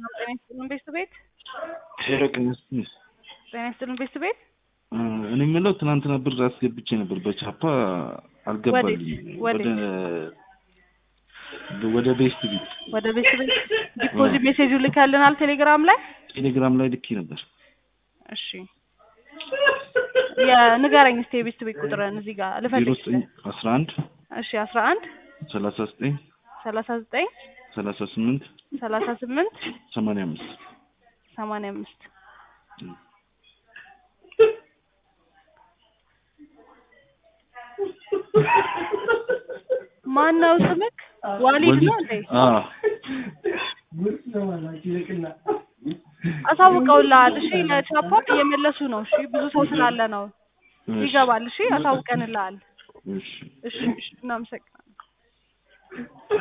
ጤና ይስጥልን ቤት ቤት ሄረቅነስ ጤና ይስጥልን ቤት ቤት እኔ የምለው ትናንትና ብር አስገብቼ ነበር በቻፓ አልገባልኝም። ወዴት? ወደ ወደ ቤስት ቤት ወደ ቤት ቤት ዲፖዚት ሜሴጁ ልከልናል ቴሌግራም ላይ። ቴሌግራም ላይ ልኬ ነበር። እሺ የንገረኝ እስኪ የቤት ቤት ቁጥርን እዚህ ጋር ዜሮ ልፈልግ። ዘጠኝ አስራ አንድ እሺ አስራ አንድ ሰላሳ ዘጠኝ ሰላሳ ዘጠኝ ሰላሳ ስምንት ሰላሳ ስምንት ሰማንያ አምስት ሰማንያ አምስት ማን ነው ስምክ? ዋሊድ ነው እንዴ? አዎ አሳውቀውልሃል። እሺ ለቻፓ እየመለሱ ነው። እሺ ብዙ ሰው ስላለ ነው። ይገባል። እሺ አሳውቀንልሃል። እሺ እሺ እሺ እናመሰግናለን።